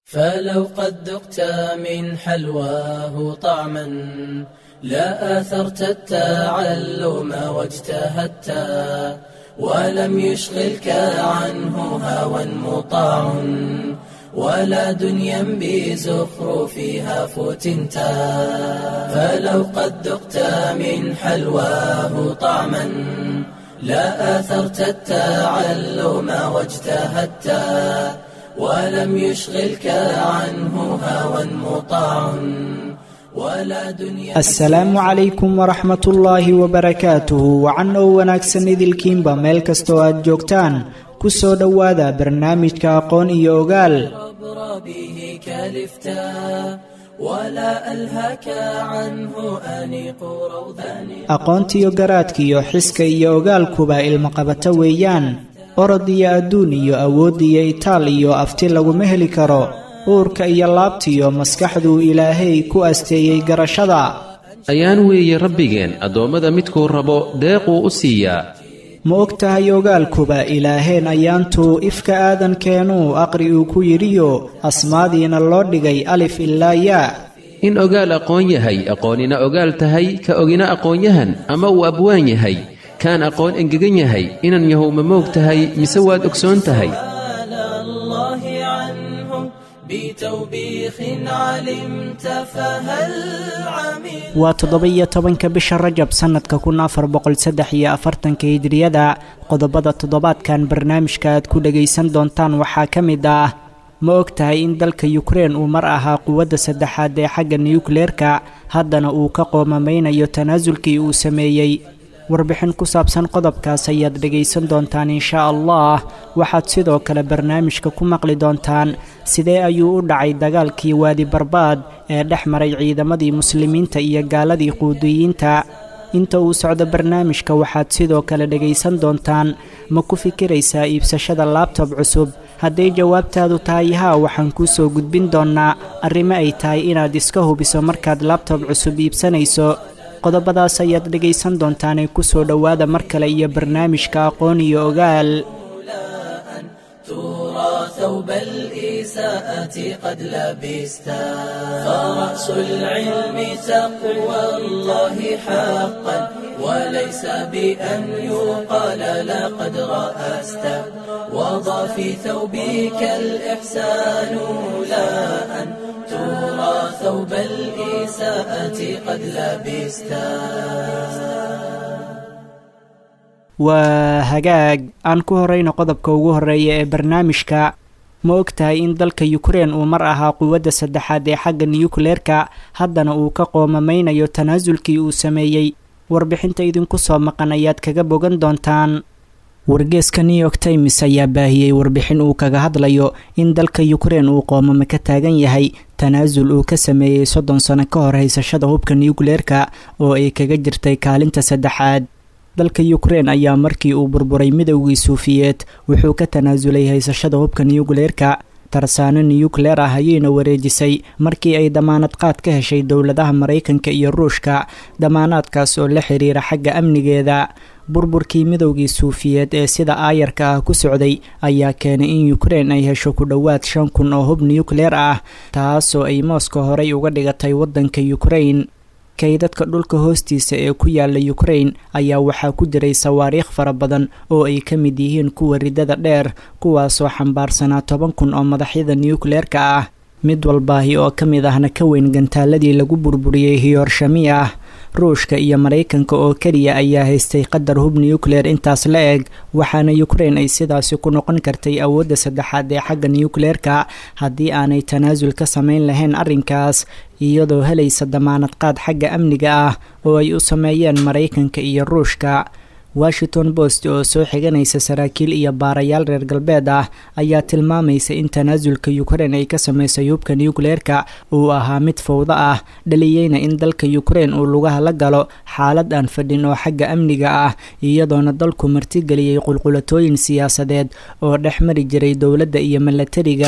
فلو قد ذقت من حلواه طعما لا آثرت التعلم واجتهدت ولم يشغلك عنه هوى مطاع ولا دنيا بزخرفها فتنت فلو قد ذقت من حلواه طعما لا آثرت التعلم واجتهدت ولم يشغلك عنه هوى مطاع ولا دنيا asalaamu calaykum waraxmat ullaahi wabarakaatuhu wacan oo wanaagsan idilkiinba meel kastoo aad joogtaan ku soo dhowaada barnaamijka aqoon iyo ogaal عبر به كلفتا ولا ألهك عنه أنيق روضان aqoontiyo garaadkiyo xiska iyo ogaalkuba ilmaqabato weeyaan orod iyo adduun iyo awood iyo itaal iyo afti laguma heli karo uurka iyo laabtiyo maskaxduu ilaahay ku asteeyey garashada ayaan weeye rabbigeen addoommada midkuu rabo deequu u siiyaa ma og tahay ogaalkuba ilaaheen ayaantuu ifka aadankeenuu aqri uu ku yidhiyo asmaadiina loo dhigay alif ilaa yaa in ogaal aqoon yahay aqoonina ogaal tahay ka ogina aqoonyahan ama uu abwaan yahay kaan aqoon engegan yahay inan yahow ma moog tahay mise waad ogsoon tahay على الله عنه بتوبيخ علمت فهل عمل waa toddoba-iyo tobanka bisha rajab sannadka kun afar boqol saddex iyo afartanka hijriyada qodobada toddobaadkan barnaamijka aad ku dhagaysan doontaan waxaa ka mid ah ma og tahay in dalka yukrein uu mar ahaa quwadda saddexaad ee xagga nuyukleerka haddana uu ka qoomamaynayo tanaasulkii uu sameeyey warbixin ku saabsan qodobkaas ayaad dhegaysan doontaan inshaa allah waxaad sidoo kale barnaamijka ku maqli doontaan sidee ayuu u dhacay dagaalkii waadi barbaad ee dhex maray ciidamadii muslimiinta iyo gaaladii quudiyiinta inta uu socdo barnaamijka waxaad sidoo kale dhegaysan doontaan ma ku fikiraysaa iibsashada laabtob cusub hadday jawaabtaadu tahay haa waxaan kuu soo gudbin doonnaa arrimo ay tahay inaad iska hubiso markaad laabtob cusub iibsanayso qodobadaas ayaad dhegaysan doontaanee ku soo dhowaada mar kale iyo barnaamijka aqoon iyo ogaal ترى ثوب الإساءة قد لبستا فرأس العلم تقوى الله حقا وليس بأن يقال لقد رأست وضع في ثوبك الإحسان لا أن ترى ثوب الإساءة قد لبستا waa hagaag aan ku horrayno qodobka ugu horreeya ee barnaamijka ma og tahay in dalka yukrein uu mar ahaa quwadda saddexaad ee xagga niyukleerka haddana uu ka qoomamaynayo tanaasulkii uu sameeyey warbixinta idinku soo maqan ayaad kaga bogan doontaan wargeeska new york times ayaa baahiyey warbixin uu kaga hadlayo in dalka yukrein uu qoomame ka taagan yahay tanaasul uu ka sameeyey soddon sano ka hor haysashada hubka niyukleerka oo ay kaga jirtay kaalinta saddexaad dalka yukrein ayaa markii uu burburay midowgii suufiyeed wuxuu ka tanaasulay haysashada hubka niyukleerka tarsaano niyukleer ah ayayna wareejisay markii ay damaanad qaad ka heshay dowladaha maraykanka iyo ruushka damaanaadkaas oo la xiriira xagga amnigeeda burburkii midowgii suufiyeed ee sida aayarka ah ku socday ayaa keenay in yukrein ay hesho ku dhowaad shan kun oo hub niyukleer ah taasoo ay mooska horey uga dhigatay waddanka yukrein kaydadka dhulka hoostiisa ee ku yaala yukrein ayaa waxaa ku jiray sawaariikh fara badan oo ay ka mid yihiin kuwa ridada dheer kuwaasoo xambaarsanaa toban kun oo madaxyada niyukleerka ah mid walbaahi oo ka mid ahna ka weyn gantaaladii lagu burburiyey hiyorshami ah ruushka iyo maraykanka oo keliya ayaa haystay qadar hub niyukleer intaas la eg waxaana yukrein ay sidaasi ku noqon kartay awoodda saddexaad ee xagga niyukleerka haddii aanay tanaasul ka samayn lahayn arrinkaas iyadoo helaysa damaanad qaad xagga amniga ah oo ay u sameeyeen maraykanka iyo ruushka washington post oo soo xiganaysa saraakiil iyo baarayaal reer galbeed ah ayaa tilmaamaysa in tanaasulka yukrein ay ka samaysay hubka niyukleerka uu ahaa mid fowdo ah dhaliyeyna in dalka yukrein uu lugaha la galo xaalad aan fadhin oo xagga amniga ah iyadoona dalku martigeliyey qulqulatooyin siyaasadeed oo dhex mari jiray dowladda iyo milatariga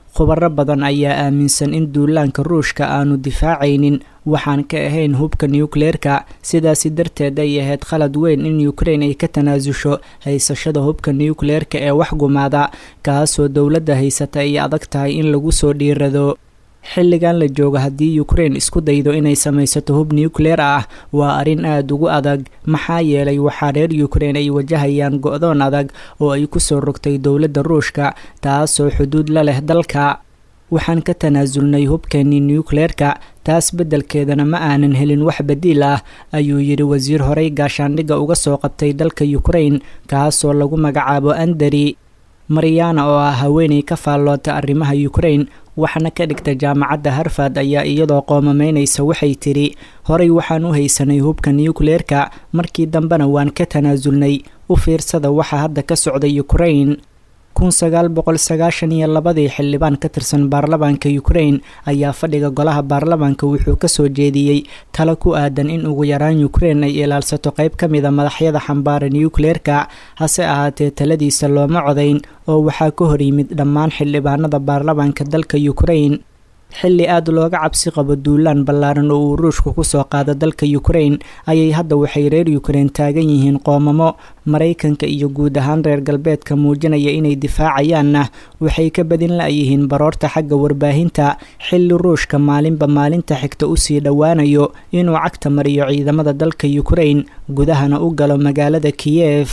khubaro badan ayaa aaminsan in duulaanka ruushka aanu difaacaynin waxaan ka ahayn hubka nucleerka sidaasi darteed ay ahayd khalad weyn in ukrain ay ka tanaasusho haysashada hubka nucleerka ee wax gumaada kaasoo dowladda haysata ay adag tahay in lagu soo dhiirado xilligan la joogo haddii ukrain isku daydo inay samaysato hub nucleer ah waa arrin aada ugu adag maxaa yeelay waxaa reer ukrain ay wajahayaan go-doon adag oo ay kusoo rogtay dowladda ruushka taasoo xuduud la leh dalka waxaan ka tanaasulnay hubkeenii nucleerka taas beddelkeedana ma aanan helin wax badiil ah ayuu yidhi wasiir horey gaashaandhigga uga soo qabtay dalka ukrain kaasoo lagu magacaabo andari mariana oo ah haweenay ka faalloota arrimaha ukrain waxna ka dhigta jaamacadda harfad ayaa iyadoo qoomamaynaysa waxay tidhi horey waxaan u haysanay hubka nucleerka markii dambena waan ka tanaasulnay u fiirsada waxa hadda ka socda ukrain kun sagaal boqol sagaashan iyo labadii xildhibaan ka tirsan baarlamaanka ukrain ayaa fadhiga golaha baarlamaanka wuxuu kasoo jeediyey talo ku aadan in ugu yaraan ukrain ay ilaalsato qayb ka mida madaxyada xambaara nucleerka hase ahaatee taladiisa looma codayn oo waxaa ka hor yimid dhammaan xildhibaanada baarlamaanka dalka ukrain xilli aada looga cabsi qabo duulaan ballaaran oo uu ruushku kusoo qaado dalka ukrain ayay hadda waxay reer ukrain taagan yihiin qoomamo maraykanka iyo guud ahaan reer galbeedka muujinaya inay difaacayaanna waxay ka badin la-yihiin baroorta xagga warbaahinta xilli ruushka maalinba maalinta xigta usii dhowaanayo inuu cagta mariyo ciidamada dalka ukrain gudahana u galo magaalada kiyef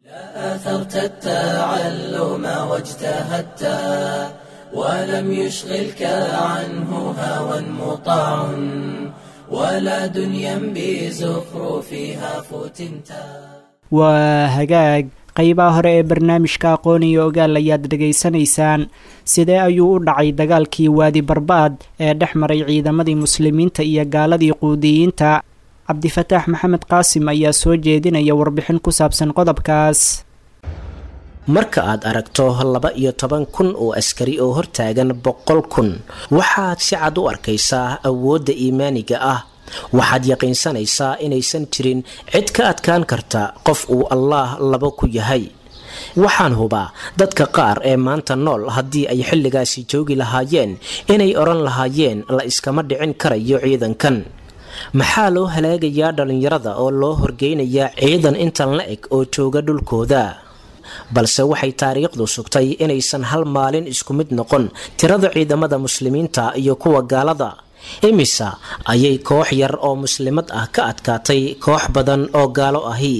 ولم يشغلك عنه هوى مطاع ولا دنيا بزخرفها فتنتا waa hagaag qeybaha hore ee barnaamijka aqoon iyo ogaal ayaad dhegaysanaysaan sidee ayuu u dhacay dagaalkii waadi barbaad ee dhex maray ciidamadii muslimiinta iyo gaaladii quudiyiinta cabdifataax maxamed qaasim ayaa soo jeedinaya warbixin ku saabsan qodobkaas marka aad aragto laba iyo toban kun oo askari oo hortaagan boqol kun waxaad si cad u arkaysaa awoodda iimaaniga ah waxaad yaqiinsanaysaa inaysan jirin cid ka adkaan karta qof uu allaah labo ku yahay waxaan hubaa dadka qaar ee maanta nool haddii ay xilligaasi joogi lahaayeen inay odhan lahaayeen la iskama dhicin karayo ciidankan maxaa loo halaagayaa dhallinyarada oo loo horgeynayaa ciidan intan la eg oo jooga dhulkooda balse waxay taariikhdu sugtay inaysan hal maalin isku mid noqon tirada ciidamada muslimiinta iyo kuwa gaalada imisa ayay koox yar oo muslimad ah ka adkaatay koox badan oo gaalo ahi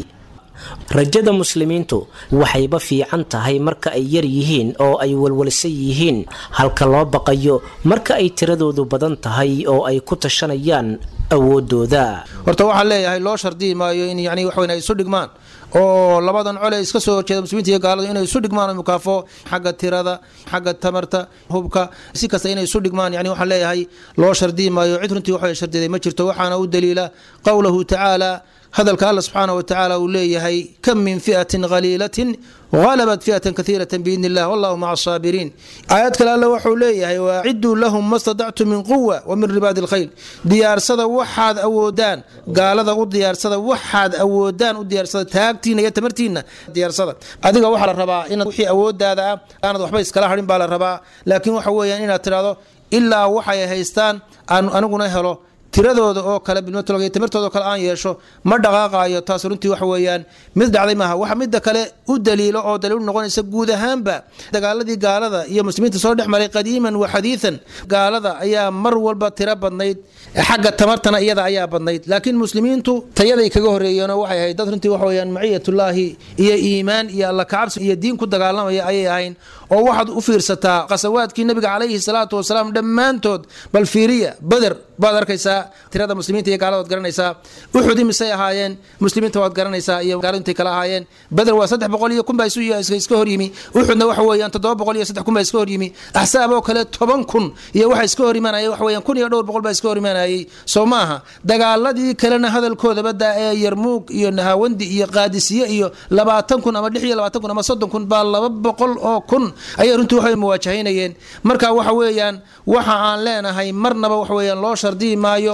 rajada muslimiintu waxayba fiican tahay marka ay yar yihiin oo ay walwalsan yihiin halka loo baqayo marka ay tiradoodu badan tahay oo ay ku tashanayaan awoodooda horta waxaan leeyahay loo shardiyi maayo in yani waxweyn ay isu dhigmaan oo labadan cole iska soo horjeeda muslimiinta iyo gaaladu inay isu dhigmaan oo mukaafo xagga tirada xagga tamarta hubka si kasta inay isu dhigmaan yani waxaan leeyahay loo shardiyi maayo cid runtii waxay shardiday ma jirto waxaana u daliila qowlahu tacaala hadalka alla subxaana wa tacaala uu leeyahay kam min fi'atin khaliilatin halabat fi'atan kaiirata biidni illah wallahu maca asaabiriin aayad kale alle wuxuu leeyahay waaciduu lahum ma stadactu min quwa wa min ribaadi lkhayl diyaarsada waxaad awoodaan gaalada u diyaarsada waxaad awoodaan u diyaarsada taagtiina iyo tamartiina diyaarsada adiga waxaa la rabaa inaad wixii awoodaada ah aanad waxba iskala hadhin baa la rabaa laakiin waxa weeyaan inaad tidhahdo ilaa waxay haystaan aan aniguna helo tiradooda oo kale bilmatolog tamartooda oo kale aan yeesho ma dhaqaaqaayo taas runtii waxa weeyaan mid dhacday maaha waxa midda kale u daliilo oo daliil u noqonaysa guud ahaanba dagaaladii gaalada iyo muslimiinta soo dhex maray qadiiman wa xadiidan gaalada ayaa mar walba tiro badnayd xagga tamartana iyada ayaa badnayd laakiin muslimiintu tayaday kaga horeeyeenoo waxay ahayd dad runtii waxa weyaan maciyatullaahi iyo iimaan iyo alla kacabsi iyo diin ku dagaalamaya ayay ahayn oo waxaad u fiirsataa qasawaadkii nabiga calayhi salaatu wasalaam dhammaantood bal fiiriya bader baad arkaysaa tirada muslimiinta iyo gaalada waad garanaysaa uxud imisay ahaayeen muslimiinta waad garanaysaa iyo gaaladu intay kala ahaayeen beder waa saddex boqol iyo kun baa iska hor yimi uxudna waxa weeyaan toddoba boqol iyo saddex kun baa iska hor yimi axsaab oo kale toban kun iyo waxa iska hor imaanaya waxa weeyaan kun iyo dhowr boqol baa iska hor imaanayay soo maaha dagaaladii kalena hadalkoodaba daa ee yarmuug iyo nahawandi iyo qaadisiye iyo labaatan kun ama lix iyo labaatan kun ama soddon kun baa laba boqol oo kun ayay runtii waxay muwaajahaynayeen marka waxa weeyaan waxa aan leenahay marnaba waxa weeyaan loo shardiyi maayo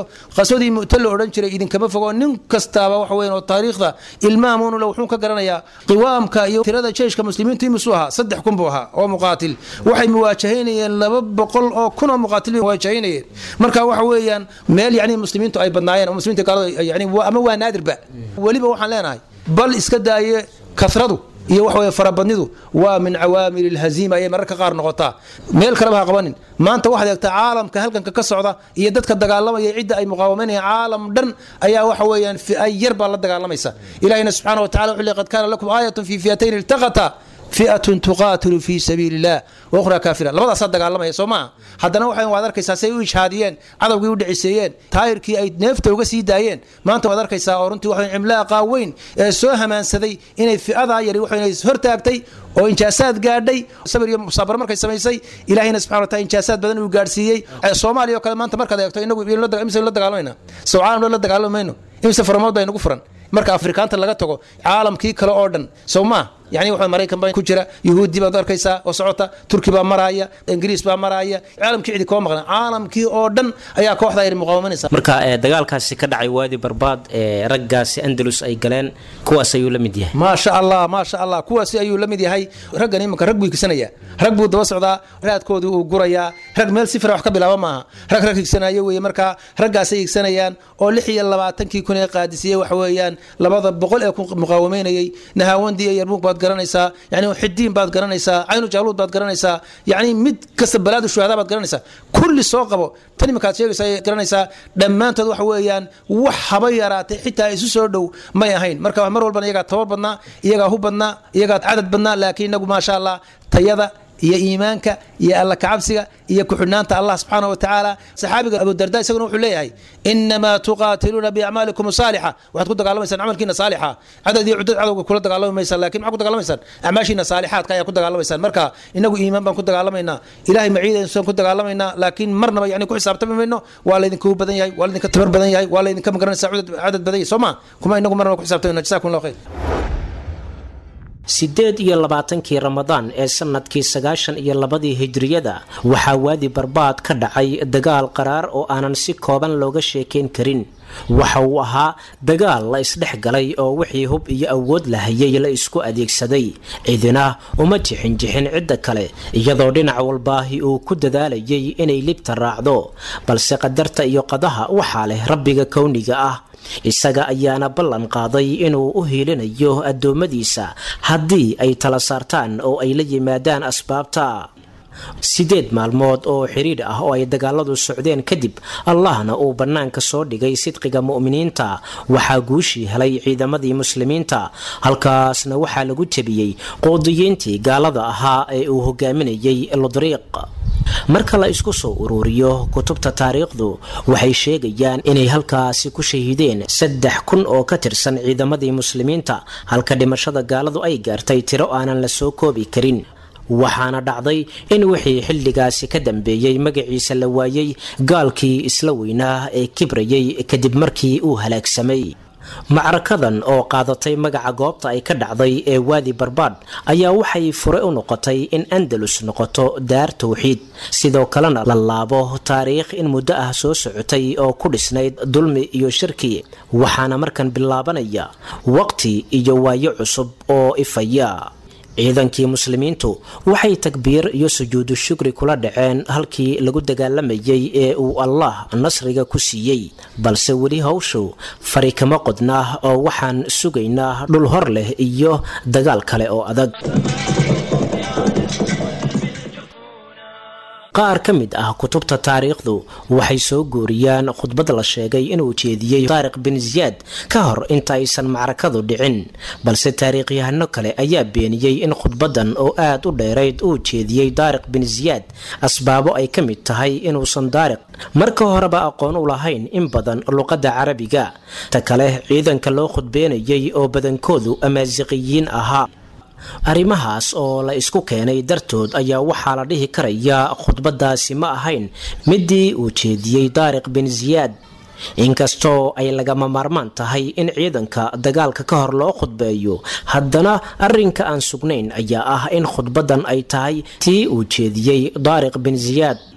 qaswadii mu'ta la odhan jiray idinkama fogo nin kastaaba waxa weyan oo taariikhda ilmaamunule wuxuu ka garanayaa qiwaamka iyo tirada jeyshka muslimiintu imisuu ahaa saddex kun buu ahaa oo muqaatil waxay muwaajahaynayeen laba boqol oo kun oo muqaatil bay muwaajahaynayeen marka waxa weeyaan meel yani muslimiintu ay badnaayeen oo muslimiinta gaalada yani ama waa naadirba weliba waxaan leenahay bal iska daaye kasradu iyo waxa weye farabadnidu waa min cawaamil ilhaziima ayay mararka qaar noqotaa meel kaleba ha qabanin maanta waxaad eegtaa caalamka halganka ka socda iyo dadka dagaalamaya cidda ay muqaawamanayaan caalam dhan ayaa waxa weeyaan fi'ay yar baa la dagaalamaysa ilahina subxana wa tacala wuxuu le qad kaana lakum aayatun fi fiyatayn iltaqata fiatun tuqaatilu fi sabiili illah wakhraa kaafira labadaasaa dagaalamaya soo maaha haddana waxay waad arkaysaa say u ijhaadiyeen cadowgii u dhiciseeyeen taayirkii ay neefta uga sii daayeen maanta waad arkaysaa oo runtii waxa cimlaaqa weyn ee soo hamaansaday inay fi'adaa yari waxayna hortaagtay oo injaasaad gaadhay sabir iyo musaabar markay samaysay ilaahayna subxana wataala injaasaad badan uu gaadhsiiyey soomaaliya oo kale maanta markaad eegto inagu imise la dagaalamayna sow caalam la dagaalami mayno imise faramood baa inagu furan marka afrikaanta laga tago caalamkii kale oo dhan sow maa yani waxa maraykan baa ku jira yuhuudi baad arkaysaa oo socota turki baa maraaya ingiriis baa maraaya caalamkii cidi koo maqlan caalamkii oo dhan ayaa kooxda ay muqaawamanaysa marka dagaalkaasi ka dhacay waadi barbaad ee raggaasi andalus ay galeen kuwaas ayuu la mid yahay maasha allah maasha allah kuwaasi ayuu la mid yahay raggan imanka rag buu higsanaya rag buu daba socdaa raadkoodii uu gurayaa rag meel sifra wax ka bilaaba maaha rag rag higsanaya weye marka raggaasay higsanayaan oo lix iyo labaatankii kun ee qaadisiyey waxa weeyaan labada boqol ee ku muqaawameynayay nahaawandii iyo yarmuug baad garanaysaa yani xidiin baad garanaysaa caynu jaaluud baad garanaysaa yani mid kasta balaadu shuhada baad garanaysaa kulli soo qabo tan iminkaad sheegaysa ay garanaysaa dhammaantood waxa weeyaan wax haba yaraatay xitaa isu soo dhow may ahayn marka mar walbana iyagaa tabar badnaa iyagaa hu badnaa iyagaa cadad badnaa laakiin inagu maasha allah tayada iyo iimaanka iyo alla kacabsiga iyo ku-xidhnaanta allah subxaana wa tacaala saxaabiga abudarda isaguna wuxuu leeyahay inamaa tuqaatiluuna biacmaalikum saalixa waxaad ku dagaalamaysaan camalkiina saalixa cadad iyo cudad cadowga kula dagaalami maysaan lakin maxaa ku dagaalamaysaan acmaashiina saalixaadka ayaa ku dagaalamaysaan marka inagu iimaan baan ku dagaalamaynaa ilahay maciidaysan ku dagaalamaynaa laakiin marnaba yani ku xisaabtami mayno waa laydinka badan yahay waa laydinka tabar badan yahay waa laydinka magaranaysa cadad badan yahay soo ma kuma inagu marnaba ku xisaabtamayno jasakum allah khayr siddeed iyo labaatankii ramadaan ee sanadkii sagaashan iyo labadii hijriyada waxaa waadi barbaad ka dhacay dagaal qaraar oo aanan si kooban looga sheekayn karin waxa uu ahaa dagaal la isdhex galay oo wixii hub iyo awood la hayay la isku adeegsaday cidina uma jixinjixin cidda kale iyadoo dhinac walbaahi uu ku dadaalayay inay libta raacdo balse qadarta iyo qadaha waxaa leh rabbiga kowniga ah isaga ayaana ballan qaaday inuu u hiilinayo addoommadiisa haddii ay tala saartaan oo ay la yimaadaan asbaabta sideed maalmood oo xidhiidh ah oo ay dagaaladu socdeen kadib allahna uu bannaanka soo dhigay sidqiga mu'miniinta waxaa guushii helay ciidamadii muslimiinta halkaasna waxaa lagu jebiyey qoodiyiintii gaalada ahaa ee uu hogaaminayay ludriiq marka la isku soo ururiyo kutubta taariikhdu waxay sheegayaan inay halkaasi ku shahiideen saddex kun oo ka tirsan ciidamadii muslimiinta halka dhimashada gaaladu ay gaartay tiro aanan la soo koobi karin waxaana dhacday in wixii xilligaasi ka dambeeyey magaciisa la waayey gaalkii isla weynaa ee kibrayay kadib markii uu halaagsamay macrakadan oo qaadatay magaca goobta ay ka dhacday ee waadi barbaadh ayaa waxay fure u noqotay in andalus noqoto daar towxiid sidoo kalena la laabo taariikh in muddo ah soo socotay oo ku dhisnayd dulmi iyo shirki waxaana markan bilaabanaya waqti iyo waayo cusub oo ifaya ciidankii muslimiintu waxay takbiir iyo sujuudu shukri kula dhaceen halkii lagu dagaalamayay ee uu allah nasriga ku siiyey balse weli hawshu fari kama qodnaa oo waxaan sugaynaa dhul hor leh iyo dagaal kale oo adag qaar ka mid ah kutubta taariikhdu waxay soo guuriyaan khudbad la sheegay inuu jeediyey taariq bin ziyaad ka hor inta aysan macrakadu dhicin balse taariikhyahano kale ayaa beeniyey in khudbadan oo aad u dheerayd uu jeediyey daariq bin ziyaad asbaabo ay ka mid tahay inuusan daariq marka horeba aqoon u lahayn in badan luqadda carabiga ta kale ciidanka loo khudbeenayay oo badankoodu amaasiqiyiin ahaa arrimahaas oo la isku keenay dartood ayaa waxaa la dhihi karayaa khudbadaasi ma ahayn midii uu jeediyey daariq bin ziyaad inkastoo ay lagama maarmaan tahay in ciidanka dagaalka ka hor loo khudbeeyo haddana arrinka aan sugnayn ayaa ah in khudbadan ay tahay tii uu jeediyey daariq bin ziyaad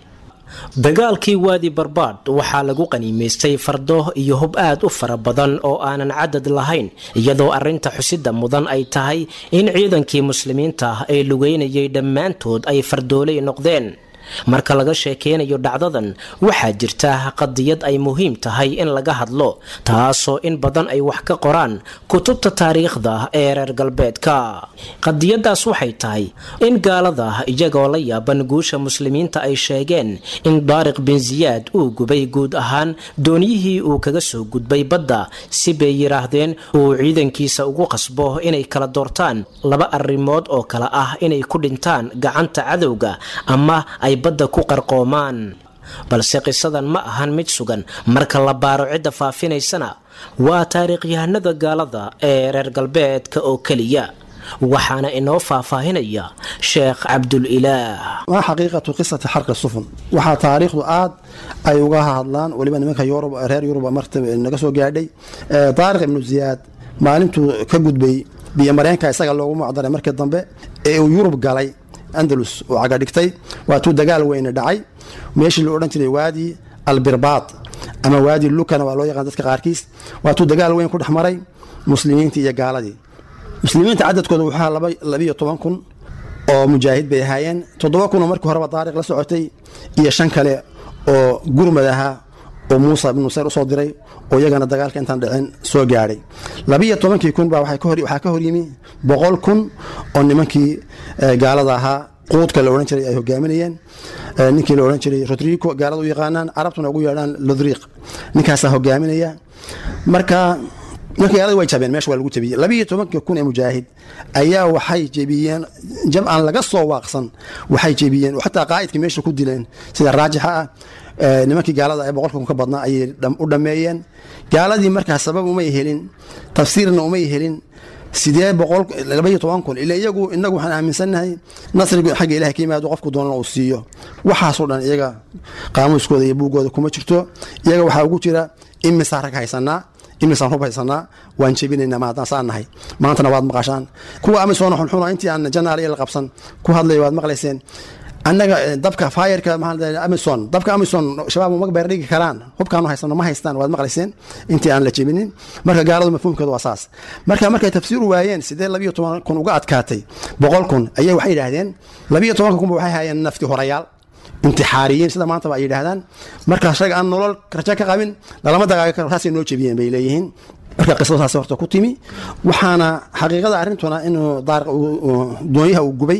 dagaalkii waadi barbaad waxaa lagu qaniimaystay fardo iyo hub aad u fara badan oo aanan cadad lahayn iyadoo arrinta xusida mudan ay tahay in ciidankii muslimiinta ee lugeynayay dhammaantood ay fardooley noqdeen marka laga sheekeynayo dhacdadan waxaa jirta qadiyad ay muhiim tahay in laga hadlo taasoo in badan ay wax ka qoraan kutubta taariikhda ee reer galbeedka qadiyadaas waxay tahay in gaalada iyagoo la yaaban guusha muslimiinta ay sheegeen in daariq bin siyaad uu gubay guud ahaan dooniyihii uu kaga soo gudbay badda si bay yidhaahdeen uu ciidankiisa ugu qasbo inay kala doortaan laba arrimood oo kale ah inay ku dhintaan gacanta cadowga ama ay badda ku qarqoomaan balse qisadan ma ahan mid sugan marka la baaro cidda faafinaysana waa taariikhyahanada gaalada ee reer galbeedka oo keliya waxaana inoo faahfaahinaya sheekh cabdulilaah maa xaqiiqatu qisati xarqi sufun waxaa taariikhdu aad ay uga hadlaan weliba nimanka yurub reer yurub marta naga soo gaadhay daariq ibnu ziyaad maalintuu ka gudbay biyo mareenka isaga loogu macdaray markii dambe ee uu yurub galay andalus oo caga dhigtay waatuu dagaal weyne dhacay meeshii la odhan jiray waadi albirbaad ama waadi lukana waa loo yaqaan dadka qaarkiis waatuu dagaal weyn ku dhex maray muslimiintii iyo gaaladii muslimiinta cadadkooda wuxuu labiyo toban kun oo mujaahid bay ahaayeen toddoba kunoo markii horeba daariq la socotay iyo shan kale oo gurmad ahaa oo muusa ibnu nusayr usoo diray oo iyagana dagaalka intaan dhicin soo gaadhay labiiyo tobankii kun baa waxaa ka horyimi boqol kun oo nimankii gaalada ahaa quudka la odhan jiray ay hogaaminayeen ninkii la odhan jiray rodrigo gaalada u yaqaanaan carabtuna ugu yeedhaan lodriiq ninkaasaa hogaaminaya marka marka gaalada way jabeen meesha waa lagu jabiyey labiiyo tobankii kun ee mujaahid ayaa waxay jebiyeen jab aan laga soo waaqsan waxay jebiyeen oo xataa qaa'idkii meesha ku dileen sida raajixa ah nimankii gaalada ee boqolka kun ka badnaa ayay u dhammeeyeen gaaladii markaa sabab umay helin tafsiirna umay helin sidee boqol labaiyo toban kun ila iyagu inagu waxaan aaminsannahay nasrigu xagga ilahay ka yimaado qofku doonana uu siiyo waxaasoo dhan iyaga qaamuuskooda iyo buuggooda kuma jirto iyaga waxaa ugu jira imisaa rag haysanaa imisaan hub haysanaa waan jebinaynaa maadaan saan nahay maantana waad maqashaan kuwa amisoona xunxuna intii aan janaal iyo la qabsan ku hadlay waad maqlayseen annaga dabka fayerka amison dabka amison shabaab uma beerdhigi karaan hubkaanu haysano ma haystaan waad maqlayseen intii aan la jebinin marka gaaladu mafhuumkeedu waa saas marka markay tafsiiru waayeen sidee labiyo toban kun uga adkaatay boqol kun ayay waxay yidhaahdeen labiyo tobanka kunba waxay hayeen nafti horayaal intixaariyiin sida maantaba ay yidhaahdaan markaas rag aan nolol rajo ka qabin lalama dagaagi karo saasay noo jebiyeen bay leeyihiin marka qisadu saas horta ku timi waxaana xaqiiqada arrintuna inuu daariq doonyaha uu gubay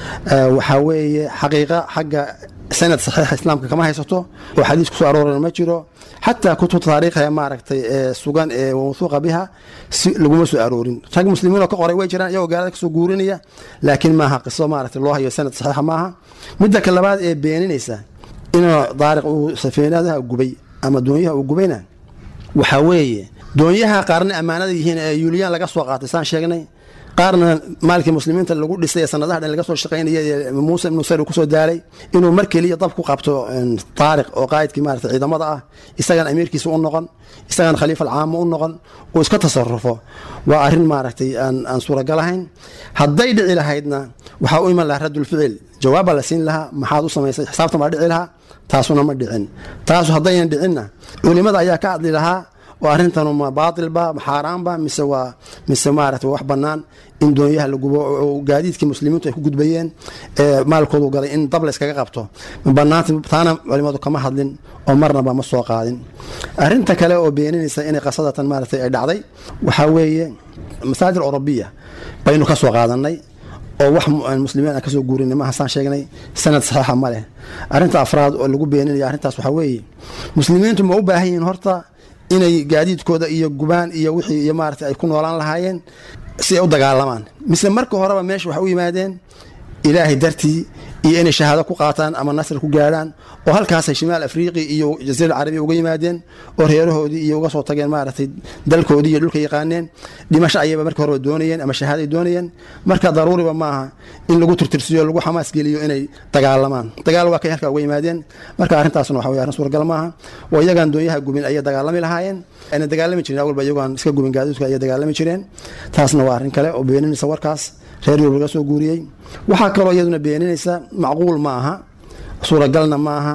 waxaa weeye xaqiiqa xagga sanad saxiixa islaamka kama haysato oo xadiis kusoo aroorana ma jiro xataa kutubta taariikha maaragtay ee sugan ee mawthuuqa biha si laguma soo aroorin rag muslimiin oo ka qoray way jiraan iyagoo gaalada kasoo guurinaya laakiin maaha qiso maaragtay loo hayo sanad saxiixa maaha midda ka labaad ee beeninaysa inuu daariq uu safiinadaha gubay ama doonyaha uu gubayna waxaa weeye doonyaha qaarna ammaanada yihiin ee yuuliyaan laga soo qaatay saan sheegnay qaarna maalkii muslimiinta lagu dhisay ee sanadaha dhan laga soo shaqaynaya muuse ibnu sayr uu kusoo daalay inuu mar keliya dab ku qabto taariq oo qaa'idkii maarata ciidamada ah isagan amiirkiisa u noqon isagan khaliifa alcaamo u noqon uu iska tasarufo waa arrin maaragtay aan suuragal ahayn hadday dhici lahaydna waxaa u iman lahaa raddulficil jawaabbaa la siin lahaa maxaad u samaysay xisaabtan baa dhici lahaa taasuna ma dhicin taasu haddaynan dhicinna culimada ayaa ka hadli lahaa oo arrintanu ma baatilba ma xaaraanba mise waa mise maarata wax bannaan in doonyaha la gubo oo gaadiidkii muslimiintu ay ku gudbayeen ee maalkoodu galay in dab la iskaga qabto ma bannaanta taana culimadu kama hadlin oo marnaba ma soo qaadin arrinta kale oo beeninaysa inay qasadatan maaragtay ay dhacday waxaa weeye masaajid orobiya baynu ka soo qaadanay oo wax muslimiin aan kasoo guurinay maaha saan sheegnay sanad saxiixa ma leh arrinta afraad oo lagu beeninaya arrintaas waxaa weeye muslimiintu ma u baahan yihiin horta inay gaadiidkooda iyo gubaan iyo wixii iyo maarata ay ku noolaan lahaayeen si ay u dagaalamaan mise marka horeba meesha waxay u yimaadeen ilaahay dartii iyo inay shahaado ku qaataan ama nasri ku gaadhaan oo halkaasay shimaal afriiqi iyo jasiira carabiya uga yimaadeen oo reerahoodii iyo uga soo tageen maaragtay dalkoodii iyo dhulka yaqaaneen dhimasho ayayba marka horeba doonayeen ama shahaaday doonayeen marka daruuriba maaha in lagu tirtirsiyo lagu xamaas geliyo inay dagaalamaan dagaal waa kay halkaa uga yimaadeen marka arrintaasna waxa weye arrin suuragal maaha oo iyagaan doonyaha gubin ayay dagaalami lahaayeen ayna dagaalami jiren awalba iyagoon iska gubin gaadiidka ayay dagaalami jireen taasna waa arrin kale oo beeninaysa warkaas reer yurub laga soo guuriyey waxaa kaloo iyaduna beeninaysa macquul ma aha suuragalna ma aha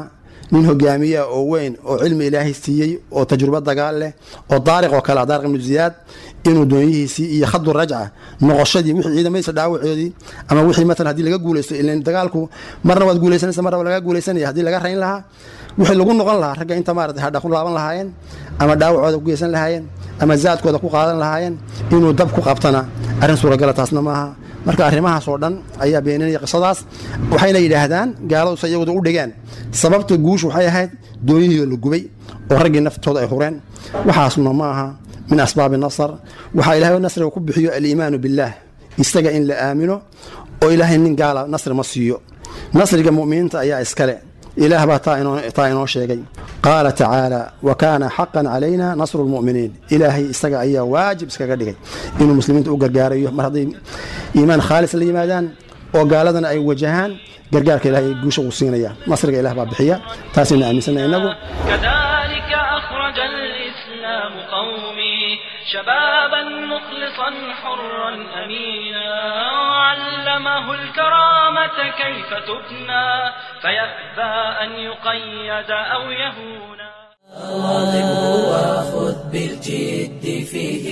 nin hogaamiya oo weyn oo cilmi ilaahay siiyey oo tajrubo dagaal leh oo daariq oo kale daariq ibnu ziyaad inuu doonyihiisii iyo khadu rajca noqoshadii wixii ciidamadiisa dhaawacoodii ama wixii matalan haddii laga guulaysto ilan dagaalku marna waad guulaysanaysa marna waa laga guulaysanaya haddii laga rayn lahaa wixii lagu noqon lahaa ragga inta maarata hadha ku laaban lahaayeen ama dhaawacooda ku geysan lahaayeen ama zaadkooda ku qaadan lahaayeen inuu dab ku qabtana arrin suuragala taasna maaha marka arrimahaas oo dhan ayaa beeninaya qisadaas waxayna yidhaahdaan gaaladu se iyagooda u dhigeen sababta guushu waxay ahayd doonyihiioo la gubay oo raggii naftooda ay hureen waxaasna ma aha min asbaabi nasar waxaa ilahay nasriga ku bixiyo aliimaanu billaah isaga in la aamino oo ilaahay nin gaala nasri ma siiyo nasriga mu'miniinta ayaa iskale ilaah baa taa inoo sheegay qaala tacaala wa kaana xaqan calayna nasru lmu'miniin ilaahay isaga ayaa waajib iskaga dhigay inuu muslimiinta u gargaarayo mar hadday iimaan khaalis la yimaadaan oo gaaladana ay wajahaan gargaarka ilahay guusha uu siinaya nasriga ilah baa bixiya taasaynu aaminsana inagu كذلك أخرج الإسلام قومي شبابا مخلصا حرا أمينا وعلمه الكرامة كيف تبنى فيأبى أن يقيد أو يهونا واظبه وخذ بالجد فيه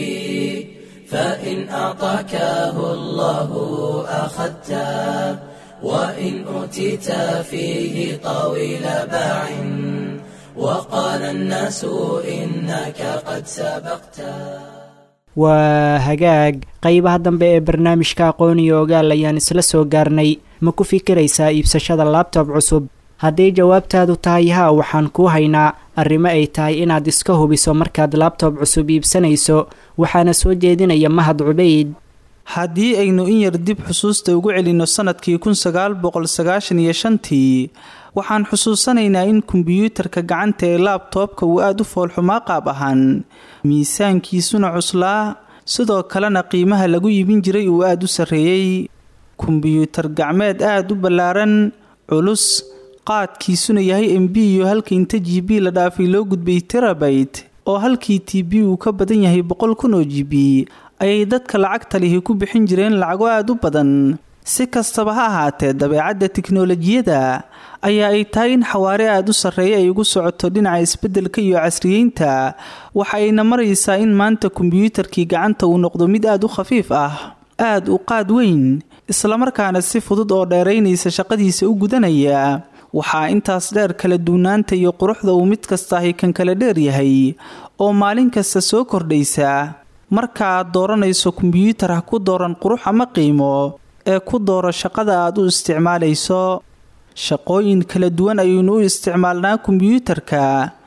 فإن أعطاكه الله أخذته وإن أوتيت فيه طويل باع وقال الناس إنك قد سبقت waa hagaag qeybaha dambe ee barnaamijka aqoon iyo ogaal ayaan isla soo gaarnay ma ku fikiraysaa iibsashada labtob cusub hadday jawaabtaadu tahay haa waxaan kuu haynaa arrimo ay tahay inaad iska hubiso markaad labtob cusub iibsanayso waxaana soo jeedinaya mahad cubayd haddii aynu in yar dib xusuusta ugu celinno sannadkii kun sagaal boqol sagaashan iyo shantii waxaan xusuusanaynaa in kombiyuutarka gacanta ee laabtoobka uu aada u foolxumaa qaab ahaan miisaankiisuna cuslaa sidoo kalena qiimaha lagu iibin jiray uu aada u sarreeyey kombiyuutar gacmeed aada u ballaaran culus qaadkiisuna yahay m b iyo halka inta g b la dhaafay loo gudbay terabayt oo halkii t b uu ka badan yahay boqol kun oo g b ayay dadka lacagta lihi ku bixin jireen lacago aada u badan si kastaba ha ahaatee dabeecadda tiknolojiyada ayaa ay tahay in xawaare aada u sarreeya ay ugu socoto dhinaca isbeddelka iyo casriyeynta waxa ayna maraysaa in maanta kombiyuutarkii gacanta uu noqdo mid aada u khafiif ah aada u qaad weyn islamarkaana si fudud oo dheeraynaysa shaqadiisa u gudanaya waxaa intaas dheer kala duwanaanta iyo quruxda uu mid kastaahi kan kala dheer yahay oo maalin kasta soo kordhaysa marka aad dooranayso kombiyuutar ha ku dooran qurux ama qiimo ee ku dooro shaqada aad u isticmaalayso shaqooyin kala duwan ayaynu u isticmaalnaa kombiyuutarka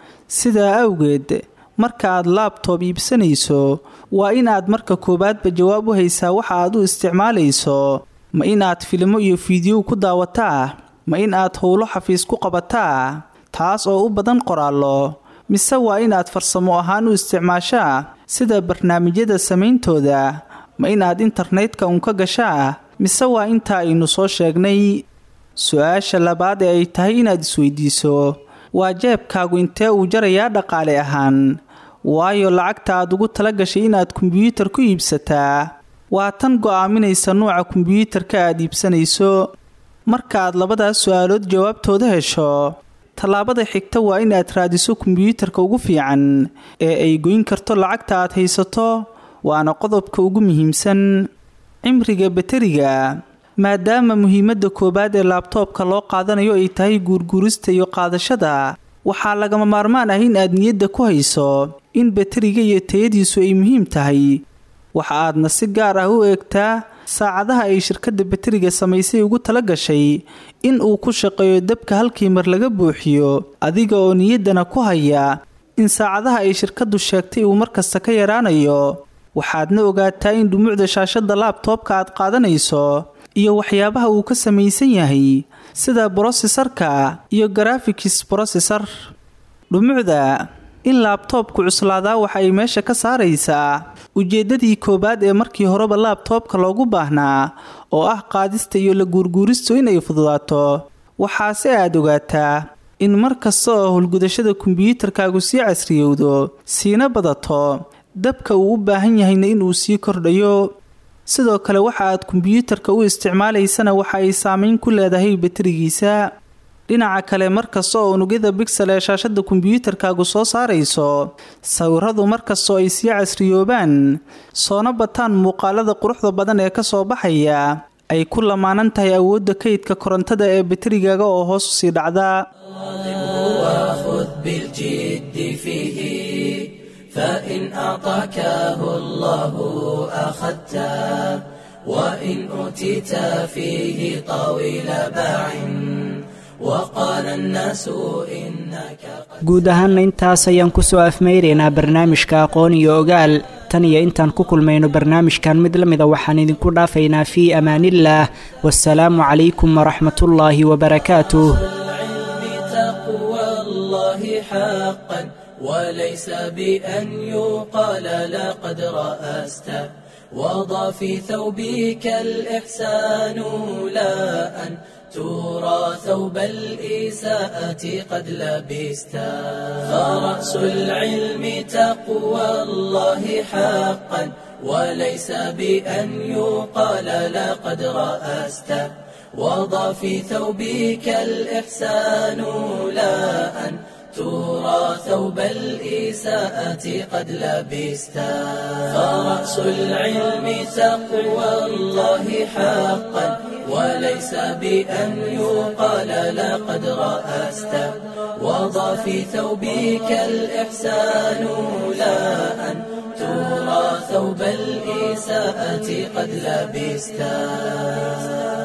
sidaa awgeed marka aad laabtoob iibsanayso waa in aad marka koowaadba jawaab u haysaa waxa aad u isticmaalayso ma in aad filimo iyo fiidiyow ku daawataa ma in aad howlo xafiis ku qabataa taas oo u badan qoraallo mise waa in aad farsamo ahaan u isticmaashaa sida barnaamijyada samayntooda ma in aad internetka uun ka gashaa mise waa intaa aynu soo sheegnay su-aasha labaad ee ay tahay inaad isweydiiso waa jeebkaagu intee uu jarayaa dhaqaale ahaan waayo lacagta aad ugu tala gashay inaad kombiyuutar ku iibsataa waa tan go'aaminaysa nuuca kombiyuutarka aad iibsanayso marka aad labadaas su-aalood jawaabtooda hesho tallaabada xigta waa in aad raadiso kombiyuutarka ugu fiican ee ay goyn karto lacagta aad haysato waana qodobka ugu muhiimsan cimriga bateriga maadaama muhiimadda koowaad ee laabtoobka loo qaadanayo ay tahay guurguurista iyo qaadashada waxaa lagama maarmaan ah in aad niyadda ku hayso in bateriga iyo tayadiisu ay muhiim tahay waxa aadna si gaar ah u eegtaa saacadaha ay shirkadda bateriga samaysay ugu tala gashay in uu ku shaqeeyo dabka halkii mar laga buuxiyo adiga oo niyaddana ku haya in saacadaha ay shirkaddu sheegtay uu markasta ka yaraanayo waxaadna ogaataa in dhumucda shaashadda laabtoobka aad qaadanayso iyo waxyaabaha uu ka samaysan yahay sida brosesarka iyo graphics brosesor dhumucda in laabtoobku cuslaadaa waxa ay meesha ka saaraysaa ujeeddadii koowaad ee markii horeba laabtoobka loogu baahnaa oo ah qaadista iyo la guurguuristu inay fududaato waxaase aad ogaataa in mar kasta oo howlgudashada kombiyuutarkaagu sii casriyowdo siina badato dabka uu u baahan yahayna inuu sii kordhayo sidoo kale waxa aad kombiyuutarka u isticmaalaysana waxa ay saameyn ku leedahay baterigiisa dhinaca kale markasta oo unugyada bixel ee shaashada kombiyuutarkaagu soo saarayso sawiradu markastoo ay sii casriyoobaan soona bataan muuqaalada quruxda badan ee kasoo baxaya ay ku lamaanan tahay awoodda kaydka korontada ee baterigaaga oo hoos usii dhacda وخذ بالجد فيه فإن أعطاكه الله أخذته وإن أوتيت فيه طويل باع وقال الناس إنك guud ahaanna intaas ayaan kusoo afmeyraynaa barnaamijka aqoon iyo ogaal tan iyo intaan ku kulmayno barnaamijkan mid la mida waxaan idinku dhaafaynaa fii amaanillaah wasalaamu calaykum waraxmatullaahi wabarakaatuh العلم تقوى الله حقا وليس بأن يقال لقد رأست وضع في ثوبك الإحسان لا أن ترى ثوب الإساءة قد لبست فرأس العلم تقوى الله حقا وليس بأن يقال لقد رأست وضع في ثوبك الإحسان لا أن ترى ثوب الإساءة قد لبست فرأس العلم تقوى الله حقا وليس بأن يقال لقد رأست وضع في ثوبك الإحسان لا أن ترى ثوب الإساءة قد لبست